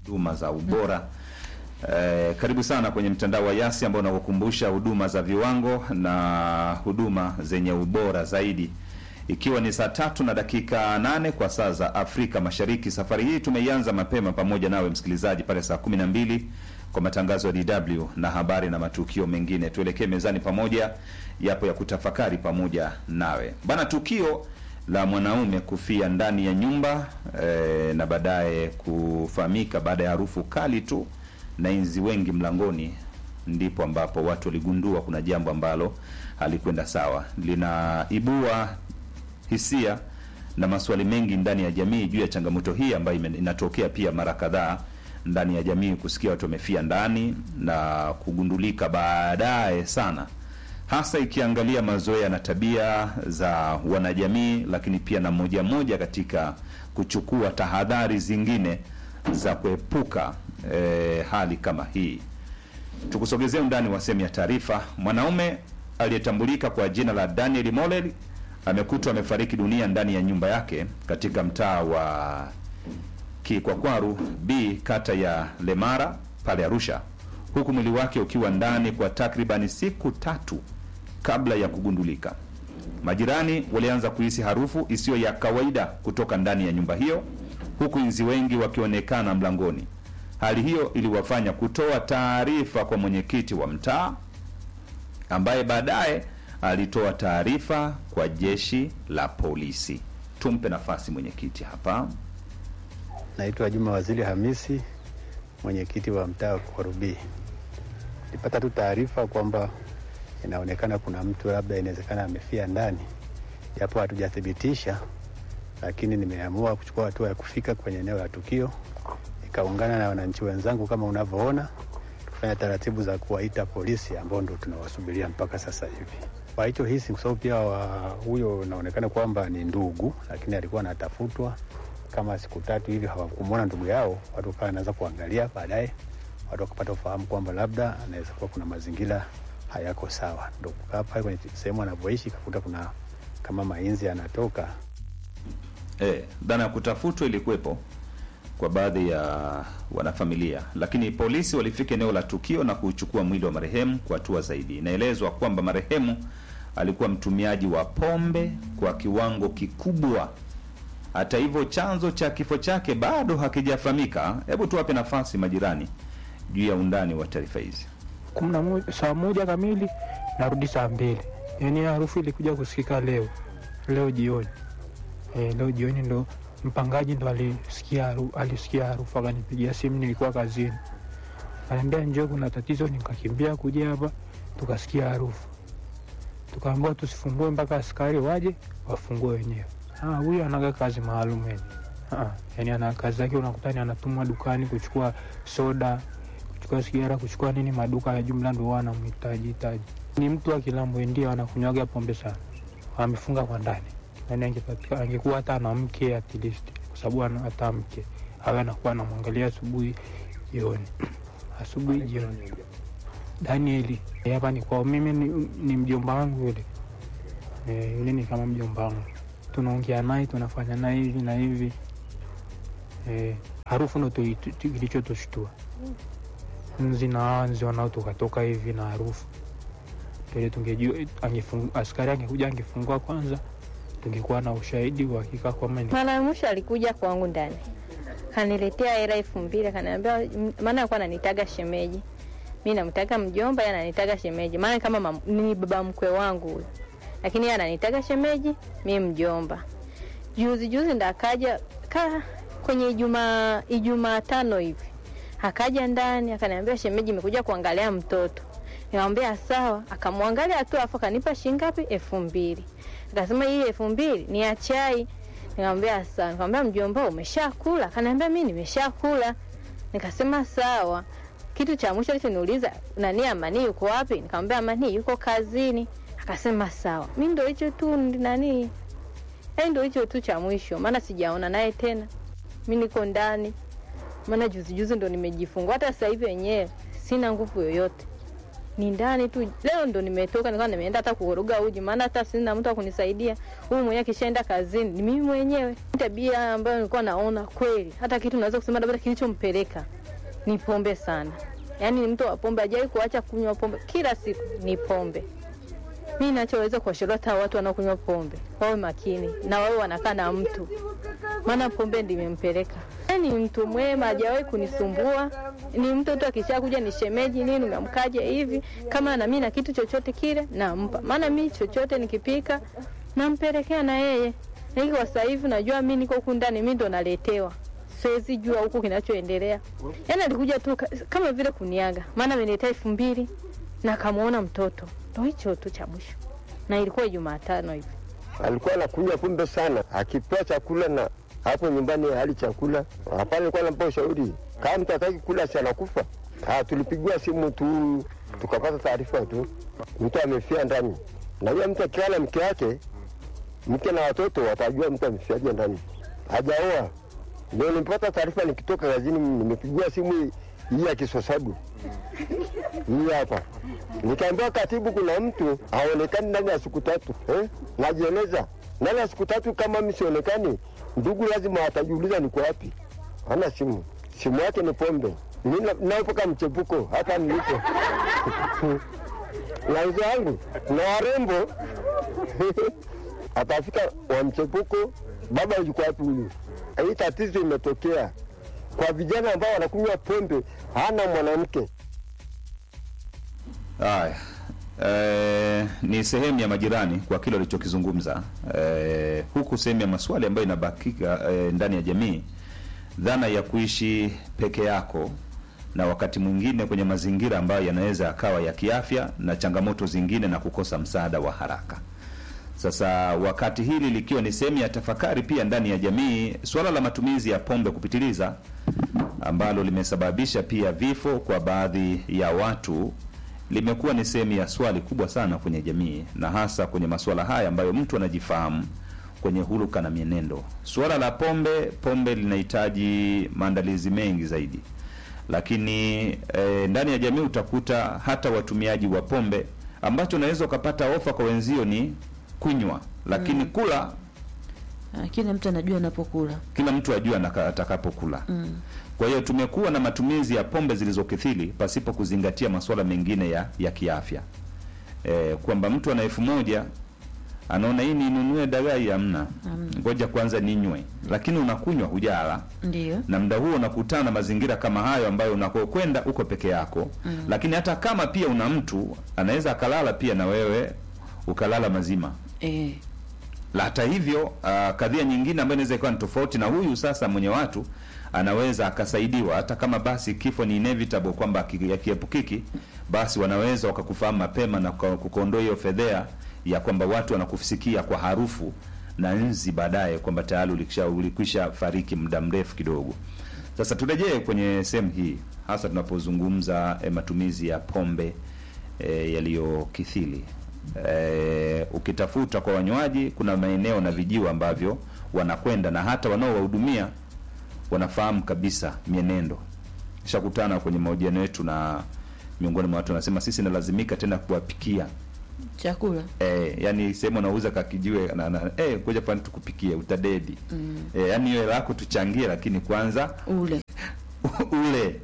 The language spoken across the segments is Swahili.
huduma za ubora. Eh, karibu sana kwenye mtandao wa Yasi ambao unakukumbusha huduma za viwango na huduma zenye ubora zaidi, ikiwa ni saa tatu na dakika nane kwa saa za Afrika Mashariki. Safari hii tumeianza mapema pamoja nawe msikilizaji pale saa kumi na mbili kwa matangazo ya DW na habari na matukio mengine. Tuelekee mezani pamoja, yapo ya kutafakari pamoja nawe bana. Tukio la mwanaume kufia ndani ya nyumba e, na baadaye kufahamika baada ya harufu kali tu na inzi wengi mlangoni, ndipo ambapo watu waligundua kuna jambo ambalo halikwenda sawa. Linaibua hisia na maswali mengi ndani ya jamii juu ya changamoto hii ambayo ime- inatokea pia mara kadhaa ndani ya jamii, kusikia watu wamefia ndani na kugundulika baadaye sana, hasa ikiangalia mazoea na tabia za wanajamii, lakini pia na moja moja katika kuchukua tahadhari zingine za kuepuka eh, hali kama hii. Tukusogezea undani wa sehemu ya taarifa. Mwanaume aliyetambulika kwa jina la Daniel Molel amekutwa amefariki dunia ndani ya nyumba yake katika mtaa wa Kikwakwaru B kata ya Lemara pale Arusha, huku mwili wake ukiwa ndani kwa takribani siku tatu kabla ya kugundulika. Majirani walianza kuhisi harufu isiyo ya kawaida kutoka ndani ya nyumba hiyo, huku inzi wengi wakionekana mlangoni. Hali hiyo iliwafanya kutoa taarifa kwa mwenyekiti wa mtaa ambaye baadaye alitoa taarifa kwa jeshi la polisi. Tumpe nafasi mwenyekiti hapa. Naitwa Juma Waziri Hamisi, mwenyekiti wa mtaa wa Kwarubii. Nilipata tu taarifa kwamba inaonekana kuna mtu labda inawezekana amefia ndani, japo hatujathibitisha, lakini nimeamua kuchukua hatua ya kufika kwenye eneo la tukio, nikaungana na wananchi wenzangu kama unavyoona, kufanya taratibu za kuwaita polisi ambao ndo tunawasubiria mpaka sasa hivi. Kwa hicho hisi, kwa sababu pia wa huyo inaonekana kwamba ni ndugu, lakini alikuwa anatafutwa kama siku tatu hivi hawakumwona ndugu yao, watu wakawa wanaanza kuangalia. Baadaye watu wakapata ufahamu kwamba labda anaweza kuwa kuna mazingira hayako sawa, ndo kukaa pale kwenye sehemu anavyoishi kakuta kuna kama mainzi yanatoka. Eh, dhana ya kutafutwa ilikuwepo kwa baadhi ya wanafamilia, lakini polisi walifika eneo la tukio na kuchukua mwili wa marehemu kwa hatua zaidi. Inaelezwa kwamba marehemu alikuwa mtumiaji wa pombe kwa kiwango kikubwa. Hata hivyo, chanzo cha kifo chake bado hakijafahamika. Hebu tuwape nafasi majirani juu ya undani wa taarifa hizi. kumi na moja saa moja kamili narudi saa mbili. Yani harufu ilikuja kusikika leo leo jioni e, leo jioni ndo mpangaji ndo alisikia haru- alisikia harufu akanipigia simu, nilikuwa kazini, akaniambia njoo, kuna tatizo. Nikakimbia kuja hapa, tukasikia harufu, tukaambiwa tusifungue mpaka askari waje wafungue wenyewe. Ah, huyu anaga kazi maalum yani. Ah, yani ana kazi yake, unakutani anatumwa dukani kuchukua soda kuchukua sigara, kuchukua nini, maduka ya jumla ndo wanamhitaji hitaji. Ni mtu wa Kilambo ndio anakunywaga pombe sana, amefunga kwa ndani. Yani angepatika angekuwa hata ana mke at least, kwa sababu ana hata mke awe anakuwa anamwangalia asubuhi jioni, asubuhi jioni. Danieli eh, hapa ni kwao, mimi ni, ni mjomba wangu yule eh, yule ni kama mjomba wangu, tunaongea naye tunafanya naye hivi na hivi eh, harufu ndo tu- tu- tu- kilichotushtua nzi na anzi wanaotokatoka hivi na harufu tule, tungejua angefung- askari angekuja angefungua kwanza, tungekuwa na ushahidi wa hakika kwamba ni Mara ya mwisho alikuja kwangu ndani, kaniletea hela elfu mbili akaniambia, m- maana alikuwa ananitaga shemeji, mi namtaga mjomba, yeye ananitaga shemeji, maana kama mam, ni baba mkwe wangu huyo, lakini yeye ananitaga shemeji, mi mjomba. Juzi juzi ndo akaja ka kwenye Ijumaa Ijumaa tano hivi akaja ndani akaniambia, shemeji, imekuja kuangalia mtoto. Nikamwambia sawa, akamwangalia tu afu akanipa shilingi ngapi? elfu mbili. Akasema hii elfu mbili ni ya chai. Nikamwambia sawa. Nikamwambia mjomba, umeshakula? Akaniambia mimi nimeshakula. Nikasema sawa. Kitu cha mwisho alichoniuliza nani, Amani yuko wapi? Nikamwambia Amani yuko kazini. Akasema sawa. Mimi ndo hicho tu ndi- nani, yaani ndo hicho tu cha mwisho, maana sijaona naye tena. Mimi niko ndani, maana juzi juzi ndo nimejifungua. Hata sasa hivi wenyewe sina nguvu yoyote. ni ndani tu. Leo ndo nimetoka, nikawa nimeenda hata kuvuruga uji, maana hata sina mtu wa kunisaidia. Huyu mwenyewe akishaenda kazini ni mimi mwenyewe. Tabia ambayo nilikuwa naona kweli, hata kitu naweza kusema labda kilichompeleka ni pombe sana, yaani ni mtu wa pombe, hajawahi kuacha kunywa pombe, kila siku ni pombe. Mi nachoweza kuwashauri hata watu wanaokunywa pombe wawe makini na wawe wanakaa na mtu, maana pombe ndio imempeleka. Ni mtu mwema, hajawahi kunisumbua. Ni mtu tu akishakuja ni shemeji nini, umemkaje hivi, kama na mimi na kitu chochote kile nampa, maana mi chochote nikipika nampelekea na yeye. Lakini kwa sasa hivi najua mi niko huku ndani, mi ndo naletewa siwezi jua huku kinachoendelea. Yaani alikuja tu ka- kama vile kuniaga, maana ameniletea elfu mbili na kamwona mtoto, ndo hicho tu cha mwisho, na ilikuwa Jumatano hivi. alikuwa anakunywa pombe sana, akipewa chakula na hapo nyumbani hali chakula hapana, alikuwa anampa ushauri kama mtu hataki kula si anakufa. Ah, tulipigiwa simu tu tukapata taarifa tu mtu amefia ndani. Najua mtu akiwa na mke wake, mke na watoto watajua mtu amefiaje ndani, hajaoa. Ndio nilipata taarifa nikitoka kazini, nimepigiwa simu hii- hii ya Kisosabu hii hapa, nikaambiwa katibu, kuna mtu haonekani ndani ya siku tatu eh? Najieleza ndani ya siku tatu, kama mimi sionekani, ndugu lazima watajiuliza niko wapi. Hana simu, simu yake ni pombe. Mimi na- naepuka mchepuko hapa nilipo na wazee wangu na warembo atafika wa mchepuko, baba yuko wapi huyu? Hii tatizo imetokea kwa vijana ambao wanakunywa pombe, hana mwanamke Haya, eh, ni sehemu ya majirani kwa kile walichokizungumza eh, huku sehemu ya maswali ambayo inabakika eh, ndani ya jamii, dhana ya kuishi peke yako na wakati mwingine kwenye mazingira ambayo yanaweza yakawa ya kiafya na changamoto zingine na kukosa msaada wa haraka. Sasa wakati hili likiwa ni sehemu ya tafakari pia ndani ya jamii, suala la matumizi ya pombe kupitiliza ambalo limesababisha pia vifo kwa baadhi ya watu limekuwa ni sehemu ya swali kubwa sana kwenye jamii, na hasa kwenye masuala haya ambayo mtu anajifahamu kwenye huluka na mienendo. Suala la pombe, pombe linahitaji maandalizi mengi zaidi, lakini e, ndani ya jamii utakuta hata watumiaji wa pombe, ambacho unaweza ukapata ofa kwa wenzio ni kunywa, lakini kula Ah, kila mtu anajua anapokula. kila mtu ajue anaka- atakapokula. Mm. Kwa hiyo tumekuwa na matumizi ya pombe zilizokithiri pasipo kuzingatia masuala mengine ya, ya kiafya e, kwamba mtu ana elfu moja anaona hii ninunue dagai, hamna, Hamna. ngoja kwanza ninywe, lakini unakunywa hujala, Ndio. na muda huo unakutana na mazingira kama hayo ambayo unakokwenda uko peke yako mm. Lakini hata kama pia una mtu anaweza akalala pia na wewe ukalala mazima Eh, la hata hivyo uh, kadhia nyingine ambayo inaweza ikawa ni tofauti na huyu sasa mwenye watu anaweza akasaidiwa hata kama basi kifo ni inevitable kwamba ki- yakiepukiki basi wanaweza wakakufahamu mapema na kuka- kukuondoa hiyo fedhea ya kwamba watu wanakusikia kwa harufu na nzi baadaye kwamba tayari ulikisha ulikwisha fariki muda mrefu kidogo sasa turejee kwenye sehemu hii hasa tunapozungumza eh, matumizi ya pombe eh, yaliyokithiri eh, ukitafuta kwa wanywaji kuna maeneo na vijiwe ambavyo wanakwenda na hata wanaowahudumia wanafahamu kabisa mienendo shakutana kwenye mahojiano yetu na miongoni mwa watu wanasema sisi nalazimika tena kuwapikia chakula. eh, yani sehemu anauza kakijiwe na, na, eh, ngoja pani tukupikie utadedi mm. eh, yani hiyo lako tuchangie lakini kwanza Ule. ule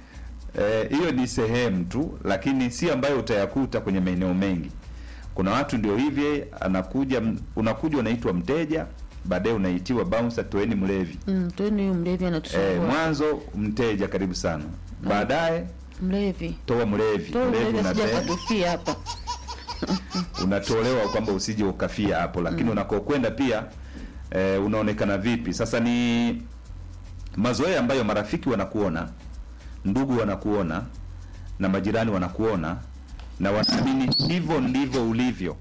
Eh, hiyo ni sehemu tu lakini si ambayo utayakuta kwenye maeneo mengi kuna watu ndio hivi anakuja unakuja unaitwa mteja baadaye unaitiwa bouncer toeni mlevi Mm, tueni huyu mlevi eh, anatusumbua. mwanzo mteja karibu sana baadaye Mlevi. toa mlevi Toa mlevi mlevi asije unate- akatufia hapa. unatolewa kwamba usije ukafia hapo lakini mm. unakokwenda pia eh, unaonekana vipi sasa ni mazoea ambayo marafiki wanakuona ndugu wanakuona na majirani wanakuona na wanaamini hivyo ndivyo ulivyo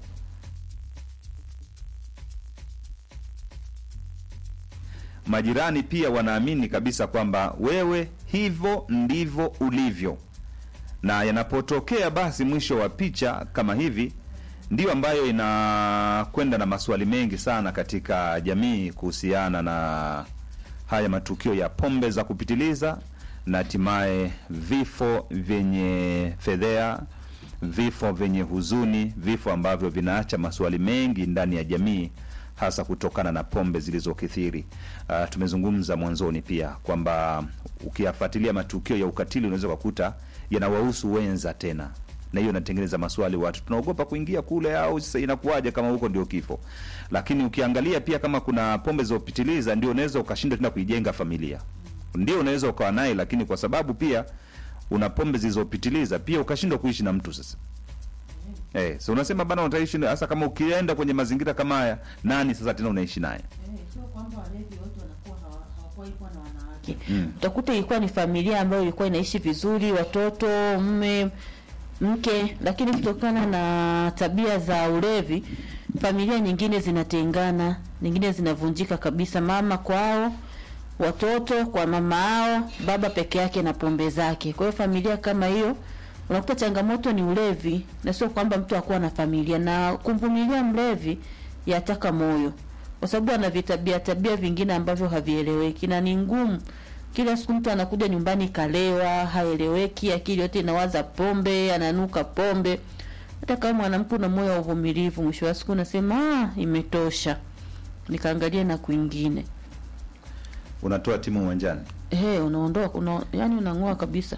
majirani pia wanaamini kabisa kwamba wewe hivyo ndivyo ulivyo na yanapotokea basi mwisho wa picha kama hivi ndiyo ambayo inakwenda na maswali mengi sana katika jamii kuhusiana na haya matukio ya pombe za kupitiliza na hatimaye vifo vyenye fedhea vifo vyenye huzuni, vifo ambavyo vinaacha maswali mengi ndani ya jamii, hasa kutokana na pombe zilizokithiri. Uh, tumezungumza mwanzoni pia kwamba ukiyafuatilia matukio ya ukatili unaweza kukuta yanawahusu wenza tena na hiyo inatengeneza maswali, watu tunaogopa kuingia kule, au sasa inakuwaje kama huko ndio kifo. Lakini ukiangalia pia kama kuna pombe zilizopitiliza, ndio unaweza ukashindwa tena kuijenga familia, ndio unaweza ukawa naye, lakini kwa sababu pia una pombe zilizopitiliza, pia ukashindwa kuishi na mtu sasa. Eh, so unasema bana, utaishi na- hasa kama ukienda kwenye mazingira kama haya, nani sasa tena unaishi naye? sio kwamba walevi wote wanakuwa hawa- hawakuwahi kuwa na wanawake Mm. utakuta ilikuwa ni familia ambayo ilikuwa inaishi vizuri, watoto, mme, mke, lakini kutokana na tabia za ulevi, familia nyingine zinatengana, nyingine zinavunjika kabisa, mama kwao, watoto kwa mama ao, baba peke yake na pombe zake. Kwa hiyo familia kama hiyo unakuta changamoto ni ulevi, na sio kwamba mtu hakuwa na familia. Na kumvumilia mlevi yataka moyo, kwa sababu ana vitabia tabia vingine ambavyo havieleweki na ni ngumu. Kila siku mtu anakuja nyumbani kalewa, haeleweki, akili yote inawaza pombe, ananuka pombe. Hata kama mwanamke una moyo wa uvumilivu, mwisho wa siku unasema ah, imetosha, nikaangalia na kwingine. Unatoa timu uwanjani. Ehe, unaondoka una, yani unang'oa kabisa.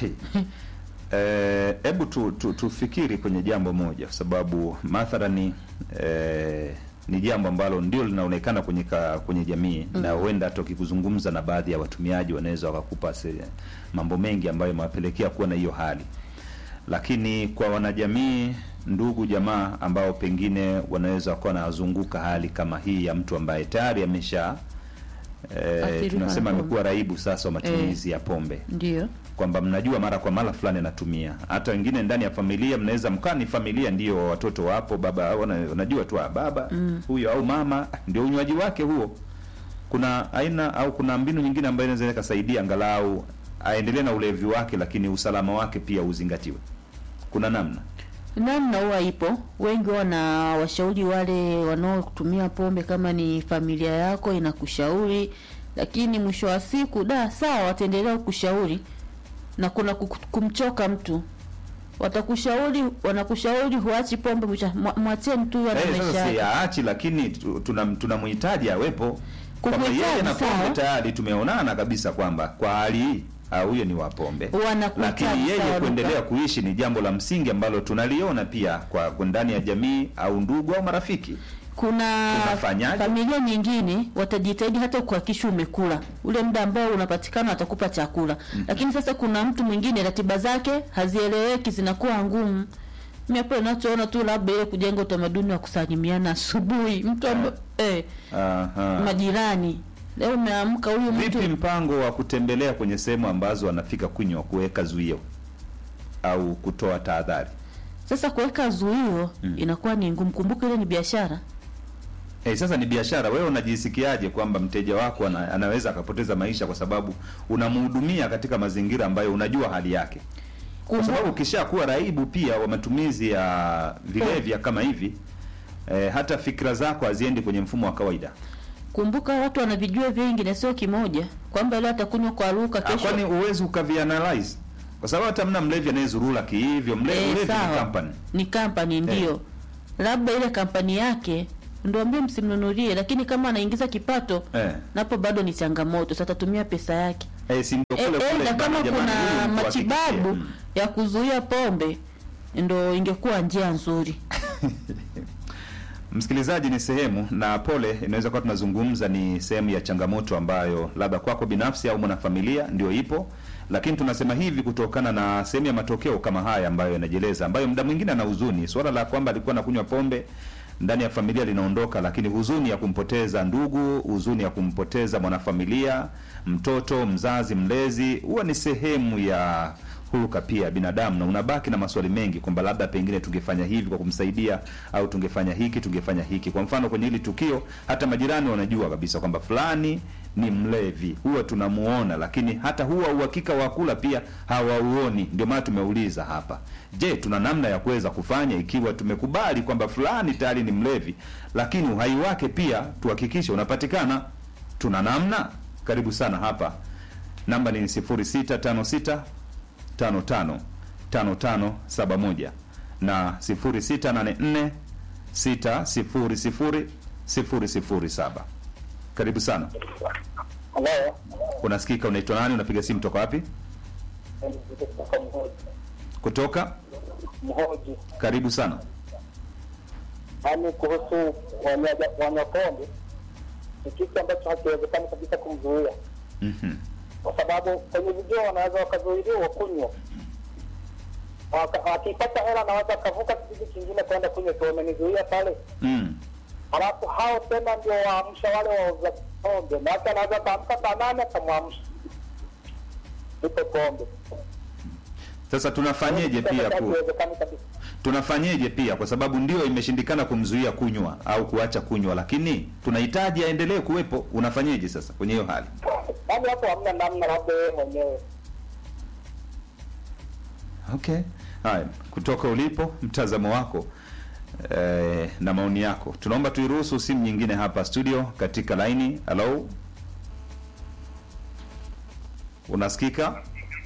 Eh, hebu tu, tu, tufikiri kwenye jambo moja, kwa sababu mathalani eh, ni jambo ambalo ndio linaonekana kwenye ka, kwenye jamii na huenda hata ukikuzungumza na baadhi ya watumiaji wanaweza wakakupa se, mambo mengi ambayo imewapelekea kuwa na hiyo hali, lakini kwa wanajamii, ndugu jamaa ambao pengine wanaweza wakawa wanazunguka hali kama hii ya mtu ambaye tayari amesha eh, Athiriwa tunasema na pombe. amekuwa raibu sasa wa matumizi ya pombe Ndio. kwamba mnajua mara kwa mara fulani anatumia. Hata wengine ndani ya familia mnaweza mkaa ni familia, ndio watoto wapo, baba wana- unajua tu ah, baba huyo au mama ndio unywaji wake huo. Kuna aina au kuna mbinu nyingine ambayo inaweza ikasaidia angalau aendelee na ulevi wake, lakini usalama wake pia uzingatiwe. Kuna namna namna huwa ipo. Wengi wana washauri wale wanaotumia pombe, kama ni familia yako inakushauri, lakini mwisho wa siku da sawa, wataendelea kukushauri na kuna kuku- kumchoka mtu, watakushauri wanakushauri huachi pombe, mwisho- mwa- mwacheni tu ana eh, maisha sasa si yake. aachi, lakini tu- tuna tunamhitaji awepo kwamba Kumhitaji, yeye na pombe sawa. tayari tumeonana kabisa kwamba kwa hali hii ah, huyo ni wa pombe Wanakuhitaji, lakini yeye sawa, kuendelea Luka. kuishi ni jambo la msingi ambalo tunaliona pia kwa kwa ndani ya jamii au ndugu au marafiki. kuna Tunafanyaje? familia nyingine watajitahidi hata kuhakikisha umekula ule muda ambao unapatikana, watakupa chakula lakini sasa kuna mtu mwingine ratiba zake hazieleweki, zinakuwa ngumu. Mimi hapo ninachoona tu labda ile kujenga utamaduni wa kusalimiana asubuhi, mtu amba, eh, Aha. majirani leo umeamka huyu mtu Vipi mpango wa kutembelea kwenye sehemu ambazo wanafika kunywa, kuweka zuio au kutoa tahadhari? sasa kuweka zuio inakuwa ni ngumu. Kumbuka ile ni biashara. Eh, sasa ni biashara. Wewe unajisikiaje kwamba mteja wako ana, anaweza akapoteza maisha kwa sababu unamhudumia katika mazingira ambayo unajua hali yake? Kwa Kumbu- sababu ukishakuwa raibu pia wa matumizi ya vilevya kama hivi eh, hata fikra zako haziendi kwenye mfumo wa kawaida. Kumbuka watu wanavijua vingi na sio kimoja, kwamba leo atakunywa kwa luka, Ah, kesho Kwani uwezi ukavianalyze? Kwa sababu hata mna mlevi anayezurura kihivyo, mlevi Eh, ulevi ni sawa. company. ni kampani ndio, labda ile kampani yake ndio ambie msimnunulie, lakini kama anaingiza kipato Eh. napo bado ni changamoto. Sasa atatumia pesa yake Eh, si ndio e, kule e, kule na kama bana, jamani, kuna huyu mtu matibabu hakikishie. Mm. ya kuzuia pombe ndo ingekuwa njia nzuri. Msikilizaji, ni sehemu na pole, inaweza kuwa tunazungumza ni sehemu ya changamoto ambayo labda kwako binafsi au mwanafamilia ndio ipo, lakini tunasema hivi kutokana na sehemu ya matokeo kama haya ambayo yanajieleza, ambayo muda mwingine ana huzuni. Swala la kwamba alikuwa anakunywa pombe ndani ya familia linaondoka, lakini huzuni ya kumpoteza ndugu, huzuni ya kumpoteza mwanafamilia, mtoto, mzazi, mlezi, huwa ni sehemu ya huruka pia binadamu, na unabaki na maswali mengi kwamba labda pengine tungefanya hivi kwa kumsaidia, au tungefanya hiki, tungefanya hiki. Kwa mfano kwenye hili tukio, hata majirani wanajua kabisa kwamba fulani ni mlevi, huwa tunamuona, lakini hata huwa uhakika wa kula pia hawauoni. Ndio maana tumeuliza hapa, je, tuna namna ya kuweza kufanya ikiwa tumekubali kwamba fulani tayari ni mlevi, lakini uhai wake pia tuhakikishe unapatikana? Tuna namna? Karibu sana hapa, namba ni 0656 55 5571 na 0684 600 007. Karibu sana. Halo, Unasikika, unaitwa nani? Unapiga simu toka wapi? kutoka Mhoji. Kutoka. Mhoji, Karibu sana. yaani kuhusu wanywaja- wanywa pombe ni kitu ambacho hakiwezekani kabisa kumzuia, Mhm. kwa sababu kwenye video wanaweza wakazuiliwa kunywa, Waka- wakipata hela naweza wakavuka kijiji kingine kwenda kunywa, tu wamenizuia pale, Mm. halafu hao tena ndio waamsha wale wauza pombe, na hata anaweza kaamka saa nane akamwamsha ipo pombe. Sasa tunafanyeje pia ku, Hakiwezekani kabisa. tunafanyeje pia kwa sababu ndio imeshindikana kumzuia kunywa au kuacha kunywa, lakini tunahitaji aendelee kuwepo. Unafanyeje sasa kwenye hiyo hali? Yaani hapo hamna namna, labda wewe mwenyewe Okay, haya, kutoka ulipo, mtazamo wako eh, na maoni yako, tunaomba tuiruhusu simu nyingine hapa studio katika laini. Hello, unasikika?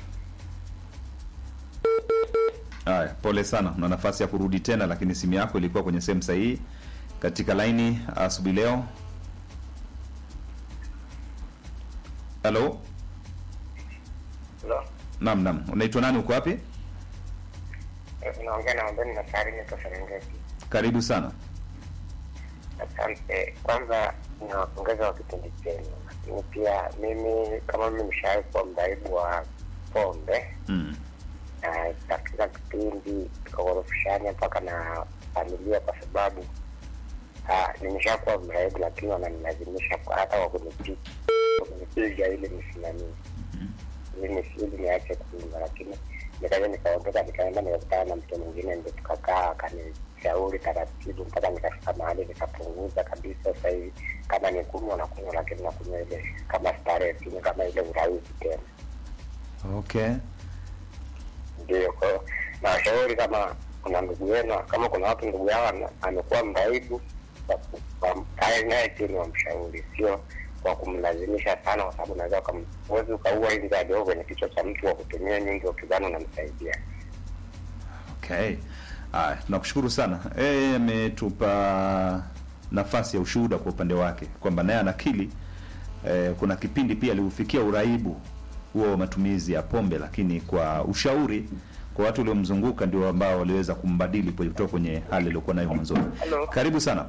Haya, pole sana, una nafasi ya kurudi tena, lakini simu yako ilikuwa kwenye sehemu sahihi. Katika laini asubuhi leo. Hello, naam, naam, unaitwa nani? Uko wapi? Unaongea na Wambeni na Sarini kwa Serengeti. Karibu sana. Asante. Kwanza ninawapongeza wa kipindi chenu, lakini pia mimi kama mimi nishawahi kuwa mraibu wa pombe Mm. na katika kipindi tukaghorofishana mpaka na familia, kwa sababu ah, nimeshakuwa mraibu, lakini wananilazimisha kwa- hata kwa kunipiga kunipiga ili nisimamie ili nisi- ili niache kunywa, lakini nikaja nikaondoka, nikaenda nikakutana na mtu mwingine, ndio tukakaa akanishauri taratibu mpaka nikafika mahali nikapunguza kabisa. Sasa hivi kama ni kunywa nakunywa, lakini nakunywa ile kama starehe, sinywi kama ile urahisi tena. Okay. Ndio, kwa hiyo nawashauri kama kuna ndugu yenu, kama kuna watu ndugu yao ana- amekuwa mraibu, kae naye chini wamshauri, sio kwa kumlazimisha sana, kwa sababu unaweza ukam- huwezi ukaua inzi adogo kwenye kichwa cha mtu wa kutumia nyingi, ukidhani unamsaidia. Okay. Haya, tunakushukuru sana. Yeye ametupa nafasi ya ushuhuda kwa upande wake kwamba naye anakili eh, kuna kipindi pia aliufikia uraibu huo wa matumizi ya pombe, lakini kwa ushauri kwa watu waliomzunguka ndio ambao waliweza kumbadili kwenye- kutoka kwenye hali aliyokuwa nayo mwanzoni. Hello. Karibu sana.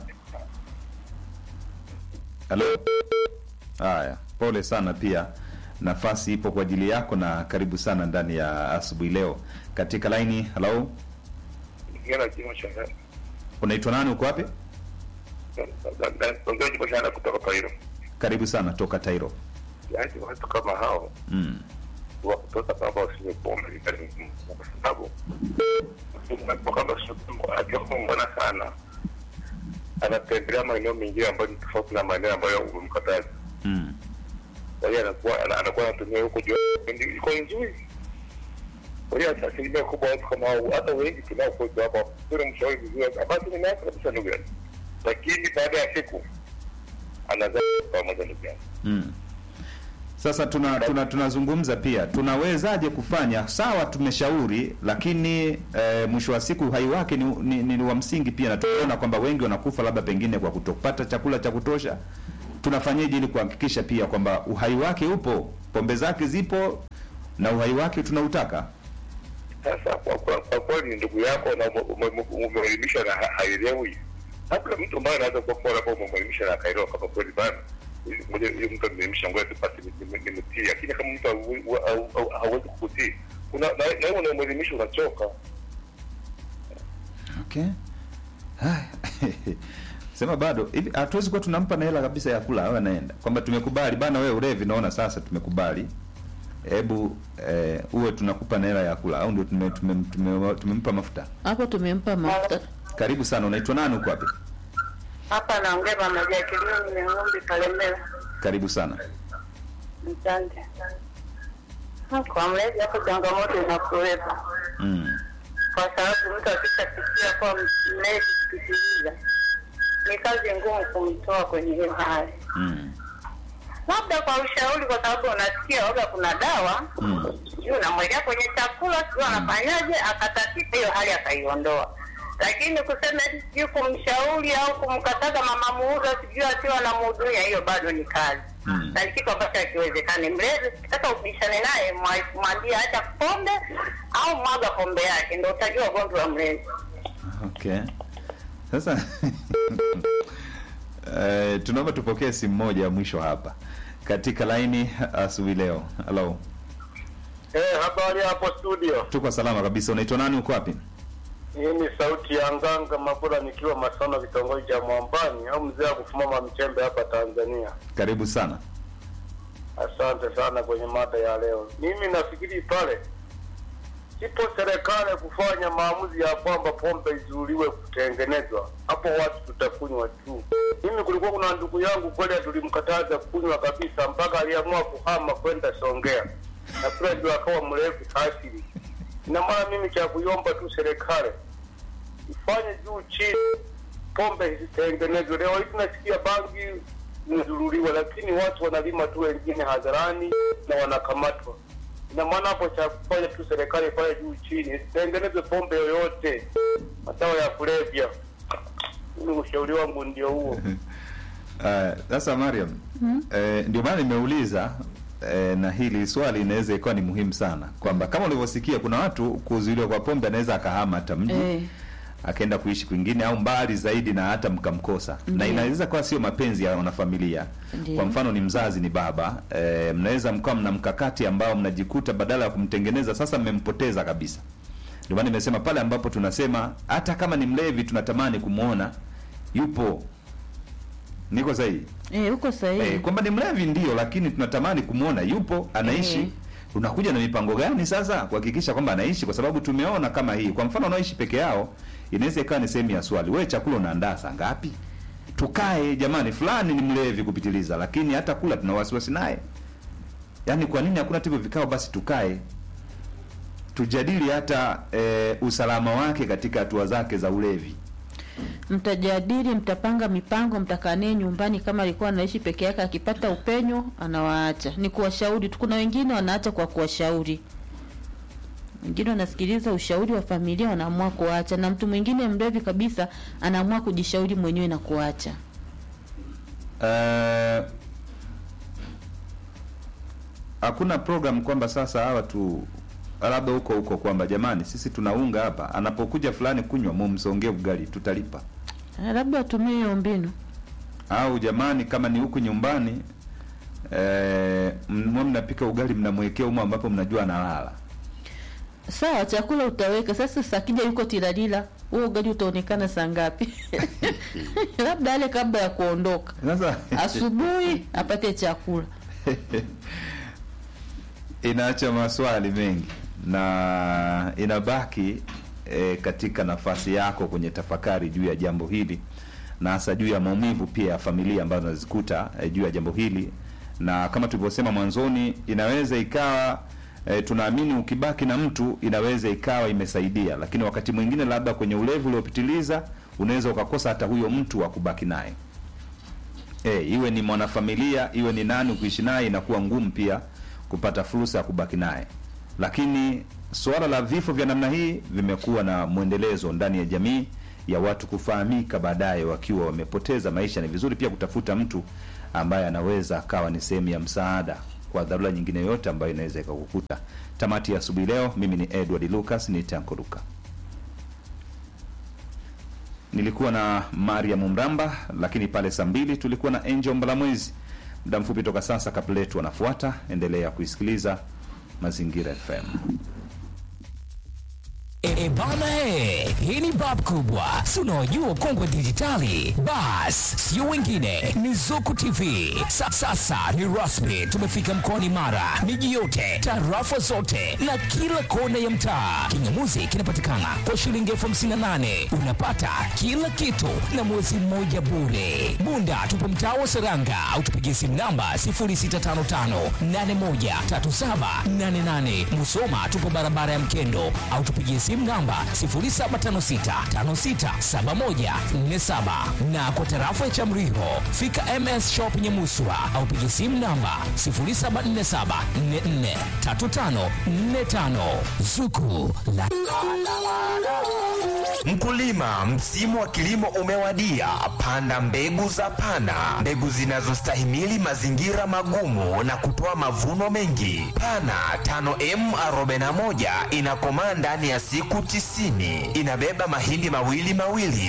Halo. Haya, pole sana pia. Nafasi ipo kwa ajili yako na karibu sana ndani ya asubuhi leo katika laini. Hello. Ngela kimo cha Unaitwa nani? Uko wapi? ongea kimo cha kutoka Kairo. Karibu sana toka Tairo. Yaani watu kama hao Mm. wa kutoka kwamba wasinywe pombe ni kazi ngumu, kwa sababu kwa kama akiwa mbona sana anatembelea maeneo mengine ambayo ni tofauti na maeneo ambayo umemkataza. Mm. Kwa hiyo anakuwa ana- anakuwa anatumia huko juu iko nzuri. Kwa hiyo asilimia kubwa watu kama hao, hata wengi tunao kwetu hapa, kuna mshauri vizuri, basi nimeacha kabisa ndugu yangu, lakini baada ya siku anazaa pamoja ndugu yangu. Mm. Sasa tuna tuna tunazungumza pia tunawezaje kufanya sawa, tumeshauri lakini e, mwisho wa siku uhai wake ni, ni, ni wa msingi pia, na tunaona kwamba wengi wanakufa labda pengine kwa kutopata chakula cha kutosha. Tunafanyeje ili kuhakikisha pia kwamba uhai wake upo, pombe zake zipo na uhai wake tunautaka? Sasa kwa kwa- kwa kweli ni ndugu yako na ume- ume- umeelimisha na ha- haelewi, labda mtu ambaye anaweza kuwa kwa labda umeelimisha na akaelewa kama kweli bana, ili- ngoja hiyo mtu ameelimisha, ngoja tupate ni- ni- nimtii. Lakini kama mtu hawe- hau- hau- hawezi kukutii, kuna na na wewe unamwelimisha unachoka. Okay. Haya. Sema bado hivi hatuwezi kuwa tunampa na hela kabisa ya kula, awe anaenda kwamba tumekubali bana, wewe ulevi, naona sasa tumekubali, hebu eh, uwe tunakupa na hela ya kula, au ndio tume, tume, tume, tumempa mafuta. hapo tumempa mafuta. Karibu sana, unaitwa nani, uko wapi? Hapa naongea pamoja kilio ni ng'ombe Kalemera. Karibu sana. Asante. Kwa mlezi hapo changamoto inakuwepo Mm. kwa sababu mtu akishafikia kuwa mlezi kupitiliza ni kazi ngumu kumtoa kwenye hiyo hali, Mm. labda kwa ushauri, kwa sababu unasikia waga kuna dawa Mm. sijui unamwekea kwenye chakula sijui anafanyaje, akatakika hiyo hali akaiondoa. lakini kusema eti sijui kumshauri au kumkataza mama muuza sijui akiwa anamhudumia, hiyo bado ni kazi Mm. na ni kitu ambacho hakiwezekani. Mlezi ukitaka ubishane naye, mwa- mwambie acha pombe au mwaga pombe yake, ndo utajua ugomvi wa mlezi. Okay. Sasa eh, tunaomba tupokee simu moja ya mwisho hapa katika laini asubuhi leo. Hello. Eh, habari hapo studio. Tuko salama kabisa. Unaitwa nani? Uko wapi? Hii ni sauti ya Nganga Mabura nikiwa Masono kitongoji cha Mwambani au mzee wa kufumama mchembe hapa Tanzania. Karibu sana. Asante sana kwenye mada ya leo. Mimi nafikiri pale ipo serikali kufanya maamuzi ya kwamba pombe izuiliwe kutengenezwa, hapo watu tutakunywa tu. Mimi kulikuwa kuna ndugu yangu kweli tulimkataza kunywa kabisa, mpaka aliamua kuhama kwenda Songea, na kule ndio akawa mrefu asili. Ina maana mimi cha kuiomba tu serikali ifanye juu chini, pombe isitengenezwe. Leo hii tunasikia bangi imezuruliwa, lakini watu wanalima tu wengine hadharani na wanakamatwa. Ina maana hapo cha kufanya tu serikali ifanye juu chini, isitengenezwe pombe yoyote, madawa ya kulevya. Mimi ushauri wangu ndio huo. Uh, Sasa Mariam, eh, ndio maana nimeuliza eh, na hili swali inaweza ikawa ni muhimu sana kwamba kama ulivyosikia kuna watu kuzuiliwa kwa pombe anaweza akahama hata mji Eh. akaenda kuishi kwingine au mbali zaidi na hata mkamkosa na Ndiyo. inaweza kuwa sio mapenzi ya wanafamilia Ndiyo. kwa mfano ni mzazi ni baba e, mnaweza mkawa mna mkakati ambao mnajikuta badala ya kumtengeneza sasa mmempoteza kabisa ndio maana nimesema pale ambapo tunasema hata kama ni mlevi tunatamani kumwona yupo niko sahihi Eh, uko sahihi. Eh, kwamba ni mlevi ndio, lakini tunatamani kumwona yupo anaishi. Eh. Unakuja na mipango gani sasa kuhakikisha kwamba anaishi? Kwa sababu tumeona kama hii, kwa mfano wanaoishi peke yao, inaweza ikawa ni sehemu ya swali, wewe chakula unaandaa saa ngapi? Tukae jamani, fulani ni mlevi kupitiliza, lakini hata kula tuna wasiwasi naye. Yaani, kwa nini hakuna hivyo vikao? Basi tukae tujadili hata eh, usalama wake katika hatua zake za ulevi. Mtajadili, mtapanga mipango, mtakaa naye nyumbani. Kama alikuwa anaishi peke yake, akipata upenyo anawaacha. Ni kuwashauri tu. Kuna wengine wanaacha kwa kuwashauri, wengine wanasikiliza ushauri wa familia, wanaamua kuacha, na mtu mwingine mlevi kabisa anaamua kujishauri mwenyewe na kuacha. Eh, hakuna program kwamba sasa hawa tu labda huko huko kwamba jamani, sisi tunaunga hapa, anapokuja fulani kunywa mumsongee ugali tutalipa, Eh, labda watumie hiyo mbinu. au jamani, kama ni huku nyumbani eh, mwe mnapika ugali mnamwekea humo ambapo mnajua analala. Sawa, chakula utaweka sasa. Sakija yuko tilalila, huo ugali utaonekana saa ngapi? labda ale kabla ya kuondoka Sasa asubuhi apate chakula. inaacha maswali mengi na inabaki e, katika nafasi yako kwenye tafakari juu ya jambo hili na hasa juu ya maumivu pia ya familia ambazo nazikuta e, juu ya jambo hili na kama tulivyosema mwanzoni inaweza ikawa e, tunaamini ukibaki na mtu inaweza ikawa imesaidia lakini wakati mwingine labda kwenye ulevi uliopitiliza unaweza ukakosa hata huyo mtu wa kubaki naye e, iwe ni mwanafamilia iwe ni nani kuishi naye inakuwa ngumu pia kupata fursa ya kubaki naye lakini suala la vifo vya namna hii vimekuwa na mwendelezo ndani ya jamii ya watu kufahamika baadaye wakiwa wamepoteza maisha ni vizuri pia kutafuta mtu ambaye anaweza akawa ni sehemu ya msaada kwa dharura nyingine yoyote ambayo inaweza ikakukuta tamati ya asubuhi leo mimi ni edward lucas ni tankoruka nilikuwa na mariam mramba lakini pale saa mbili tulikuwa na angel mbalamwezi muda mfupi toka sasa kapletu wanafuata endelea kuisikiliza mazingira fm E, e bana he, hii ni bab kubwa, si unaojua kongwe dijitali. Bas, sio wengine, ni Zuku TV. Sa, sasa ni rasmi, tumefika mkoani Mara, miji yote, tarafa zote na kila kona ya mtaa. Kingamuzi kinapatikana kwa shilingi elfu hamsini na nane unapata kila kitu na mwezi mmoja bure. Bunda tupo mtaa wa Seranga au tupigie simu namba 0655813788. Musoma tupo barabara ya Mkendo au tupigie simu namba 0756567147 na kwa tarafa ya Chamriho fika MS Shop Nyamuswa au pigie simu namba 0747443545 Zuku la Mkulima, msimu wa kilimo umewadia. Panda mbegu za Pana, mbegu zinazostahimili mazingira magumu na kutoa mavuno mengi. Pana 5M41 inakomaa ndani ya siku tisini. Inabeba mahindi mawili mawili